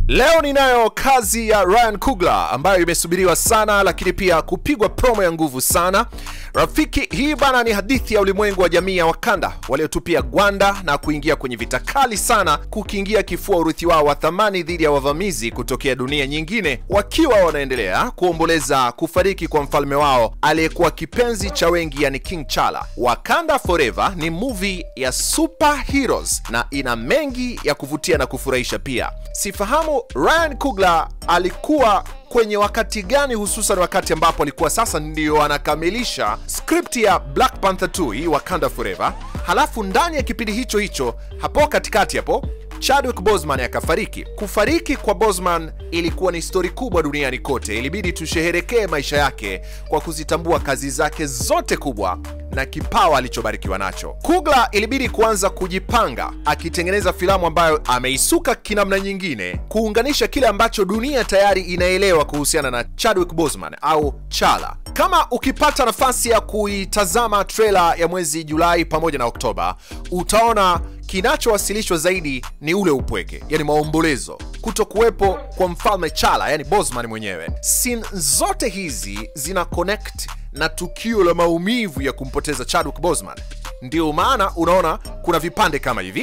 Leo ninayo kazi ya Ryan Coogler ambayo imesubiriwa sana, lakini pia kupigwa promo ya nguvu sana. Rafiki, hii bana ni hadithi ya ulimwengu wa jamii ya Wakanda waliotupia gwanda na kuingia kwenye vita kali sana, kukiingia kifua urithi wao wa thamani dhidi ya wavamizi kutokea dunia nyingine, wakiwa wanaendelea kuomboleza kufariki kwa mfalme wao aliyekuwa kipenzi cha wengi, yani King Chala. Wakanda Forever ni movie ya superheroes na ina mengi ya kuvutia na kufurahisha pia. Sifahamu Ryan Coogler alikuwa kwenye wakati gani, hususan wakati ambapo alikuwa sasa ndio anakamilisha script ya Black Panther 2 hii Wakanda Forever. Halafu ndani ya kipindi hicho hicho hapo katikati hapo Chadwick Boseman akafariki. Kufariki kwa Boseman ilikuwa ni stori kubwa duniani kote, ilibidi tusheherekee maisha yake kwa kuzitambua kazi zake zote kubwa na kipawa alichobarikiwa nacho. Coogler ilibidi kuanza kujipanga akitengeneza filamu ambayo ameisuka kinamna nyingine, kuunganisha kile ambacho dunia tayari inaelewa kuhusiana na Chadwick Boseman au Chala. Kama ukipata nafasi ya kuitazama trailer ya mwezi Julai pamoja na Oktoba, utaona kinachowasilishwa zaidi ni ule upweke, yani maombolezo, kuto kuwepo kwa mfalme Chala, yani Boseman mwenyewe. Scene zote hizi zina connect na tukio la maumivu ya kumpoteza Chadwick Boseman. Ndio maana unaona kuna vipande kama hivi.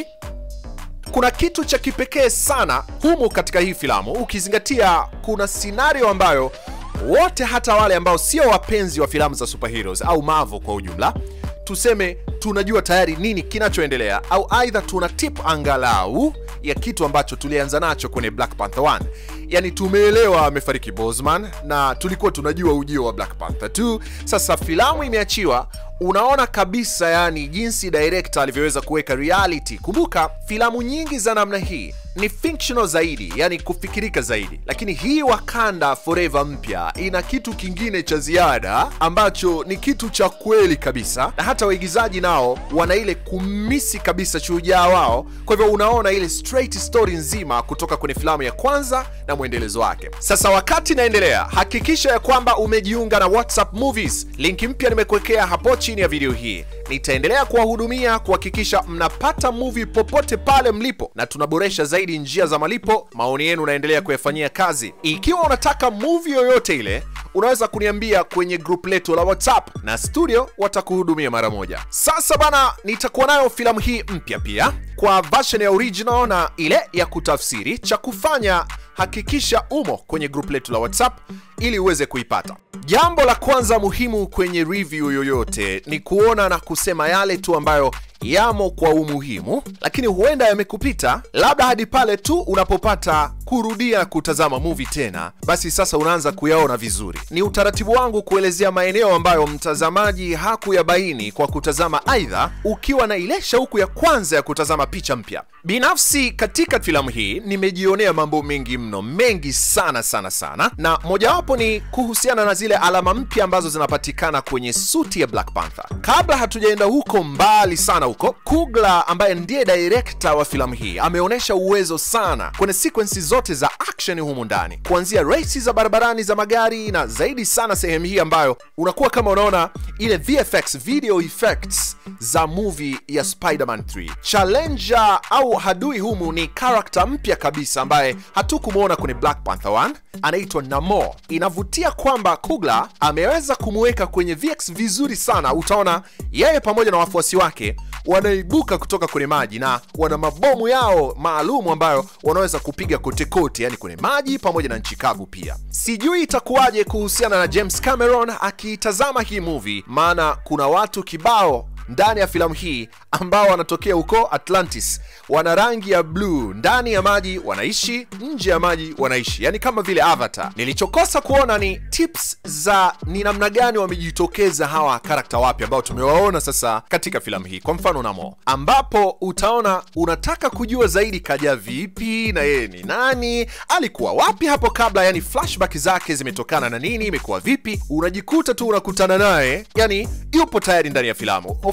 Kuna kitu cha kipekee sana humu katika hii filamu, ukizingatia kuna scenario ambayo wote, hata wale ambao sio wapenzi wa filamu za superheroes au Marvel kwa ujumla, tuseme tunajua tayari nini kinachoendelea, au aidha tuna tip angalau ya kitu ambacho tulianza nacho kwenye Black Panther 1. Yani tumeelewa amefariki Boseman na tulikuwa tunajua ujio wa Black Panther 2. Sasa filamu imeachiwa, unaona kabisa yani jinsi director alivyoweza kuweka reality. Kumbuka filamu nyingi za namna hii ni fictional zaidi, yani kufikirika zaidi, lakini hii Wakanda Forever mpya ina kitu kingine cha ziada ambacho ni kitu cha kweli kabisa, na hata waigizaji nao wana ile kumisi kabisa shujaa wao. Kwa hivyo unaona ile straight story nzima kutoka kwenye filamu ya kwanza na mwendelezo wake. Sasa wakati naendelea, hakikisha ya kwamba umejiunga na WhatsApp Movies. Linki mpya nimekuwekea hapo chini ya video hii. Nitaendelea kuwahudumia kuhakikisha mnapata movie popote pale mlipo, na tunaboresha zaidi njia za malipo. Maoni yenu naendelea kuyafanyia kazi. Ikiwa unataka movie yoyote ile, unaweza kuniambia kwenye group letu la WhatsApp na studio watakuhudumia mara moja. Sasa bana, nitakuwa nayo filamu hii mpya pia kwa version ya original na ile ya kutafsiri. Cha kufanya hakikisha umo kwenye group letu la WhatsApp ili uweze kuipata. Jambo la kwanza muhimu kwenye review yoyote ni kuona na kusema yale tu ambayo yamo kwa umuhimu, lakini huenda yamekupita, labda hadi pale tu unapopata kurudia kutazama movie tena, basi sasa unaanza kuyaona vizuri. Ni utaratibu wangu kuelezea maeneo ambayo mtazamaji hakuyabaini kwa kutazama, aidha ukiwa na ile shauku ya kwanza ya kutazama picha mpya. Binafsi katika filamu hii nimejionea mambo mengi mno, mengi sana sana sana, na mojawapo ni kuhusiana na zile alama mpya ambazo zinapatikana kwenye suti ya Black Panther. Kabla hatujaenda huko mbali sana huko, Coogler ambaye ndiye director wa filamu hii ameonyesha uwezo sana kwenye sequences zote za action humu ndani, kuanzia races za barabarani za magari na zaidi sana sehemu hii ambayo unakuwa kama unaona ile VFX video effects za movie ya Spider-Man 3. Challenger au hadui humu ni character mpya kabisa ambaye hatukumwona kwenye Black Panther 1, anaitwa Namor. Inavutia kwamba Coogler ameweza kumweka kwenye VX vizuri sana. Utaona yeye pamoja na wafuasi wake wanaibuka kutoka kwenye maji na wana mabomu yao maalum ambayo wanaweza kupiga kote kote, yani kwenye maji pamoja na nchi kavu pia. Sijui itakuwaje kuhusiana na James Cameron akiitazama hii movie, maana kuna watu kibao ndani ya filamu hii ambao wanatokea huko Atlantis, wana rangi ya bluu, ndani ya maji wanaishi, nje ya maji wanaishi, yani kama vile Avatar. Nilichokosa kuona ni tips za ni namna gani wamejitokeza hawa karakta wapya ambao tumewaona sasa katika filamu hii. Kwa mfano Namor, ambapo utaona unataka kujua zaidi kaja vipi na yeye ni nani, alikuwa wapi hapo kabla, yani flashback zake zimetokana na nini, imekuwa vipi, unajikuta tu unakutana naye, yani yupo tayari ndani ya filamu. Of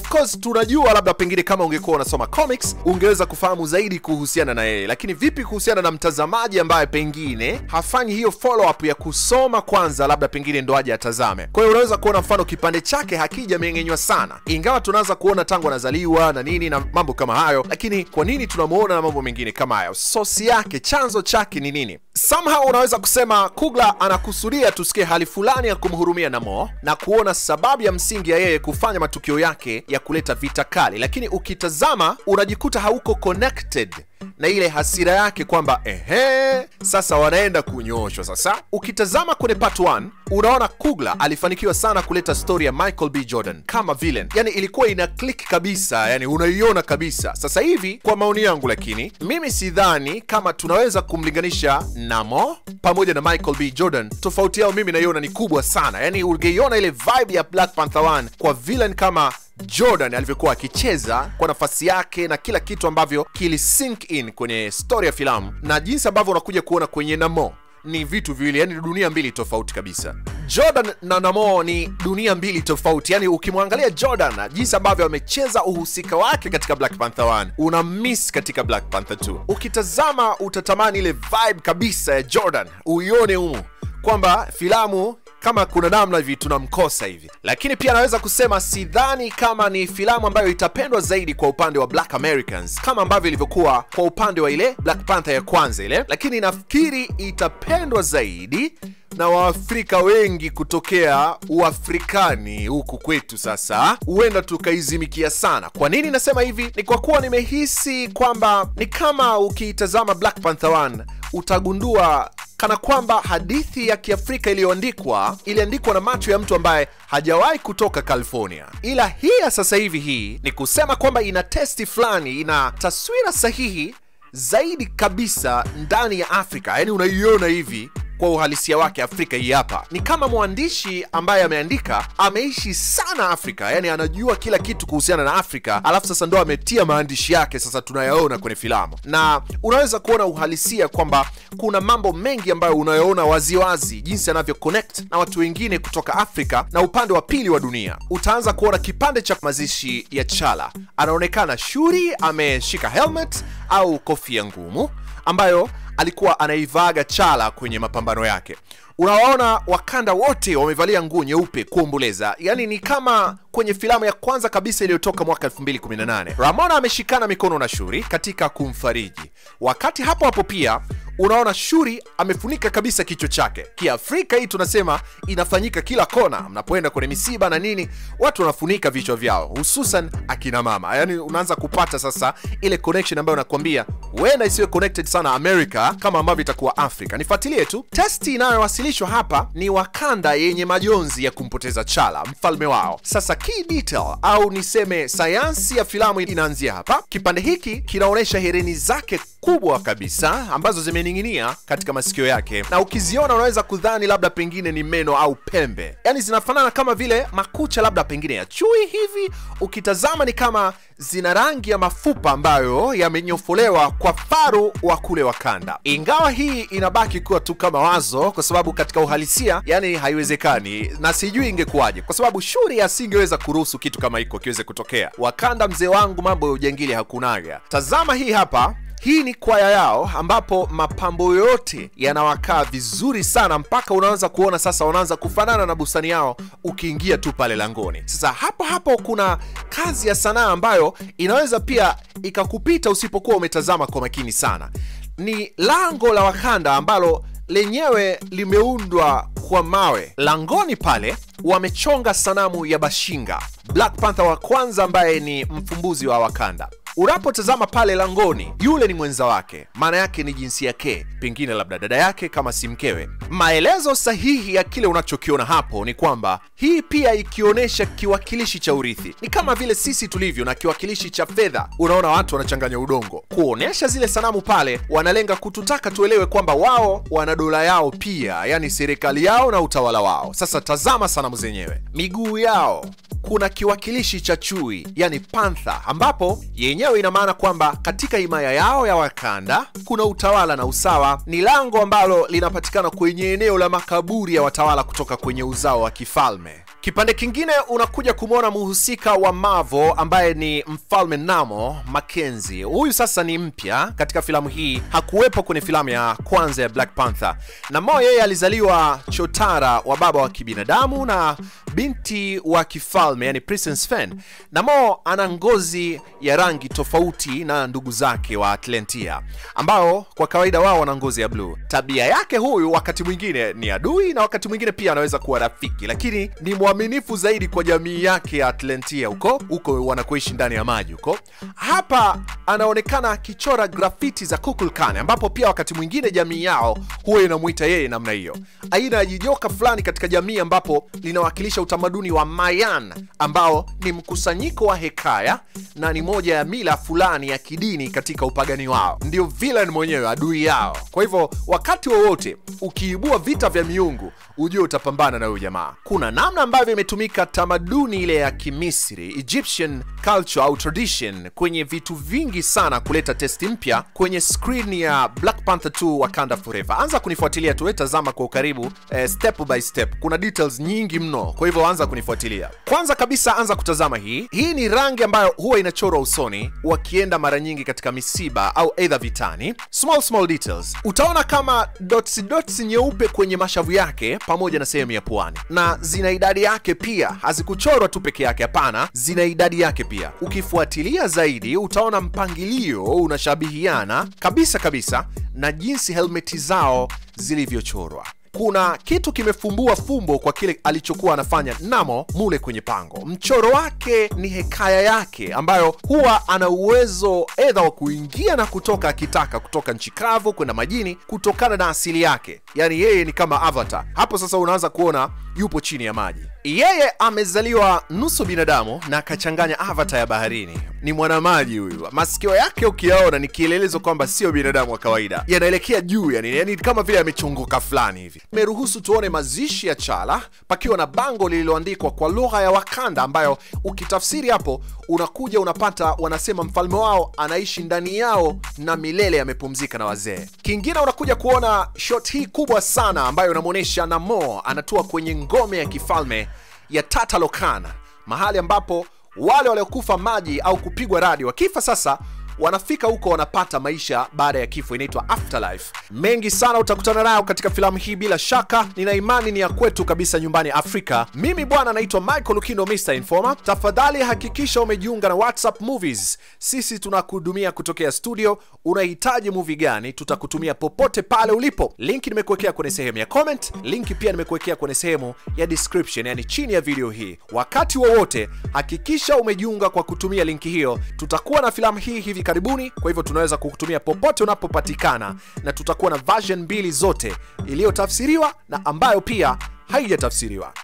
of course tunajua labda pengine kama ungekuwa unasoma comics ungeweza kufahamu zaidi kuhusiana na yeye lakini vipi kuhusiana na mtazamaji ambaye pengine hafanyi hiyo follow up ya kusoma kwanza labda pengine ndo aje atazame kwa hiyo unaweza kuona mfano kipande chake hakijameng'enywa sana ingawa tunaanza kuona tangu anazaliwa na nini na mambo kama hayo lakini kwa nini tunamuona na mambo mengine kama hayo sosi yake chanzo chake ni nini somehow unaweza kusema kugla anakusudia tusikie hali fulani ya kumhurumia namo na kuona sababu ya msingi ya yeye kufanya matukio yake ya kuleta vita kali lakini ukitazama unajikuta hauko connected na ile hasira yake kwamba ehe sasa wanaenda kunyoshwa sasa ukitazama kwenye part 1 unaona kugla alifanikiwa sana kuleta story ya michael b jordan kama villain yani ilikuwa ina click kabisa yani unaiona kabisa sasa hivi kwa maoni yangu lakini mimi sidhani kama tunaweza kumlinganisha namo pamoja na michael b jordan tofauti yao mimi naiona ni kubwa sana yani ungeiona ile vibe ya black panther 1 kwa villain kama jordan alivyokuwa akicheza kwa nafasi yake na kila kitu ambavyo kili sink in kwenye story ya filamu na jinsi ambavyo unakuja kuona kwenye namo ni vitu viwili yani dunia mbili tofauti kabisa jordan na namo ni dunia mbili tofauti yani ukimwangalia jordan jinsi ambavyo amecheza uhusika wake katika black panther 1 una miss katika black panther 2 ukitazama utatamani ile vibe kabisa ya jordan uione humu kwamba filamu kama kuna namna hivi tunamkosa hivi lakini pia anaweza kusema sidhani kama ni filamu ambayo itapendwa zaidi kwa upande wa black americans kama ambavyo ilivyokuwa kwa upande wa ile black panther ya kwanza ile lakini nafikiri itapendwa zaidi na waafrika wengi kutokea uafrikani huku kwetu sasa huenda tukaizimikia sana kwa nini nasema hivi ni kwa kuwa nimehisi kwamba ni kama ukiitazama black panther 1 utagundua kana kwamba hadithi ya kiafrika iliyoandikwa iliandikwa na macho ya mtu ambaye hajawahi kutoka california ila hii ya sasa hivi hii ni kusema kwamba ina testi fulani ina taswira sahihi zaidi kabisa ndani ya afrika yaani unaiona hivi kwa uhalisia wake afrika hii hapa ni kama mwandishi ambaye ameandika ameishi sana afrika yani anajua kila kitu kuhusiana na afrika alafu sasa ndo ametia maandishi yake sasa tunayaona kwenye filamu na unaweza kuona uhalisia kwamba kuna mambo mengi ambayo unayoona waziwazi jinsi anavyo connect na watu wengine kutoka afrika na upande wa pili wa dunia utaanza kuona kipande cha mazishi ya chala anaonekana shuri ameshika helmet au kofia ngumu ambayo alikuwa anaivaga chala kwenye mapambano yake unawaona wakanda wote wamevalia nguo nyeupe kuomboleza yaani ni kama kwenye filamu ya kwanza kabisa iliyotoka mwaka 218 ramona ameshikana mikono na shuri katika kumfariji wakati hapo hapo pia unaona shuri amefunika kabisa kichwa chake kiafrika hii tunasema inafanyika kila kona mnapoenda kwenye misiba na nini watu wanafunika vichwa vyao hususan akina mama yaani unaanza kupata sasa ile connection ambayo nakwambia huenda isiwe connected sana america kama ambavyo itakuwa afrika nifuatilie tu testi inayowasilishwa hapa ni wakanda yenye majonzi ya kumpoteza chala mfalme wao sasa key detail au niseme sayansi ya filamu inaanzia hapa kipande hiki kinaonyesha hereni zake kubwa kabisa ambazo zimening'inia katika masikio yake na ukiziona unaweza kudhani labda pengine ni meno au pembe yaani zinafanana kama vile makucha labda pengine ya chui hivi ukitazama ni kama zina rangi ya mafupa ambayo yamenyofolewa kwa faru wa kule wakanda ingawa hii inabaki kuwa tu kama wazo kwa sababu katika uhalisia yani haiwezekani na sijui ingekuwaje kwa sababu shuri asingeweza kuruhusu kitu kama hiko kiweze kutokea wakanda mzee wangu mambo ya ujangili hakunaga tazama hii hapa hii ni kwaya yao ambapo mapambo yote yanawakaa vizuri sana mpaka unaanza kuona sasa wanaanza kufanana na bustani yao ukiingia tu pale langoni sasa hapo hapo kuna kazi ya sanaa ambayo inaweza pia ikakupita usipokuwa umetazama kwa makini sana ni lango la wakanda ambalo lenyewe limeundwa kwa mawe langoni pale wamechonga sanamu ya bashinga black panther wa kwanza ambaye ni mfumbuzi wa wakanda unapotazama pale langoni yule ni mwenza wake maana yake ni jinsia ke pengine labda dada yake kama si mkewe maelezo sahihi ya kile unachokiona hapo ni kwamba hii pia ikionyesha kiwakilishi cha urithi ni kama vile sisi tulivyo na kiwakilishi cha fedha unaona watu wanachanganya udongo kuonyesha zile sanamu pale wanalenga kututaka tuelewe kwamba wao wana dola yao pia yani serikali yao na utawala wao sasa tazama sanamu zenyewe miguu yao kuna kiwakilishi cha chui yani pantha ambapo yenyewe ina maana kwamba katika himaya yao ya wakanda kuna utawala na usawa ni lango ambalo linapatikana kwenye eneo la makaburi ya watawala kutoka kwenye uzao wa kifalme Kipande kingine unakuja kumwona mhusika wa Marvel ambaye ni mfalme Namo Mackenzie. Huyu sasa ni mpya katika filamu hii, hakuwepo kwenye filamu ya kwanza ya Black Panther. Namo yeye alizaliwa chotara wa baba wa kibinadamu na binti wa kifalme, yani Princess Fen. Namo ana ngozi ya rangi tofauti na ndugu zake wa Atlantia ambao kwa kawaida wao wana ngozi ya bluu. Tabia yake huyu wakati mwingine ni adui na wakati mwingine pia anaweza kuwa rafiki, lakini ni mwaminifu zaidi kwa jamii yake ya Atlantia huko huko wanakoishi ndani ya maji huko. Hapa anaonekana akichora grafiti za Kukulkan, ambapo pia wakati mwingine jamii yao huwa inamuita yeye namna hiyo, aina ya jijoka fulani katika jamii ambapo linawakilisha utamaduni wa Mayan ambao ni mkusanyiko wa hekaya na ni moja ya mila fulani ya kidini katika upagani wao. Ndio villain mwenyewe, adui yao. Kwa hivyo wakati wowote ukiibua vita vya miungu, ujue utapambana na huyu jamaa. Kuna namna ambavyo imetumika tamaduni ile ya Kimisri, Egyptian culture au tradition, kwenye vitu vingi sana kuleta testi mpya kwenye screen ya Black Panther 2 Wakanda Forever. Anza kunifuatilia tuwe tazama kwa ukaribu eh, step by step. Kuna details nyingi mno, kwa hivyo anza kunifuatilia. Kwanza kabisa, anza kutazama hii. Hii ni rangi ambayo huwa inachorwa usoni wakienda mara nyingi katika misiba au aidha vitani. Small small details, utaona kama dots dots nyeupe kwenye mashavu yake pamoja na sehemu ya puani, na zina idadi yake pia. Hazikuchorwa tu peke yake, hapana, zina idadi yake pia. Ukifuatilia zaidi, utaona mpangilio unashabihiana kabisa kabisa na jinsi helmeti zao zilivyochorwa kuna kitu kimefumbua fumbo kwa kile alichokuwa anafanya Namo mule kwenye pango. Mchoro wake ni hekaya yake ambayo huwa ana uwezo edha wa kuingia na kutoka akitaka, kutoka nchi kavu kwenda majini, kutokana na asili yake. Yaani yeye ni kama Avatar. Hapo sasa unaanza kuona yupo chini ya maji. Yeye amezaliwa nusu binadamu na akachanganya Avatar ya baharini. Ni mwanamaji huyu. Masikio yake ukiyaona ni kielelezo kwamba sio binadamu wa kawaida, yanaelekea juu, yani, yani kama vile amechongoka fulani hivi. Imeruhusu tuone mazishi ya Chala pakiwa na bango lililoandikwa kwa lugha ya Wakanda, ambayo ukitafsiri hapo unakuja unapata wanasema mfalme wao anaishi ndani yao na milele amepumzika na wazee. Kingine unakuja kuona shot hii kubwa sana ambayo inamwonyesha Namor anatua kwenye ngome ya kifalme ya Tatalokan, mahali ambapo wale waliokufa maji au kupigwa radi wakifa sasa wanafika huko wanapata maisha baada ya kifo, inaitwa afterlife. Mengi sana utakutana nayo katika filamu hii, bila shaka nina imani ni ya kwetu kabisa nyumbani Afrika. Mimi bwana naitwa Michael Lukindo, Mr Informer. Tafadhali hakikisha umejiunga na WhatsApp Movies, sisi tunakuhudumia kutokea studio. Unahitaji movie gani, tutakutumia popote pale ulipo. Linki nimekuwekea kwenye sehemu ya comment, linki pia nimekuwekea kwenye sehemu ya description, yani chini ya video hii. Wakati wowote hakikisha umejiunga kwa kutumia linki hiyo. Tutakuwa na filamu hii hivi karibuni, kwa hivyo tunaweza kukutumia popote unapopatikana, na tutakuwa na version mbili zote, iliyotafsiriwa na ambayo pia haijatafsiriwa.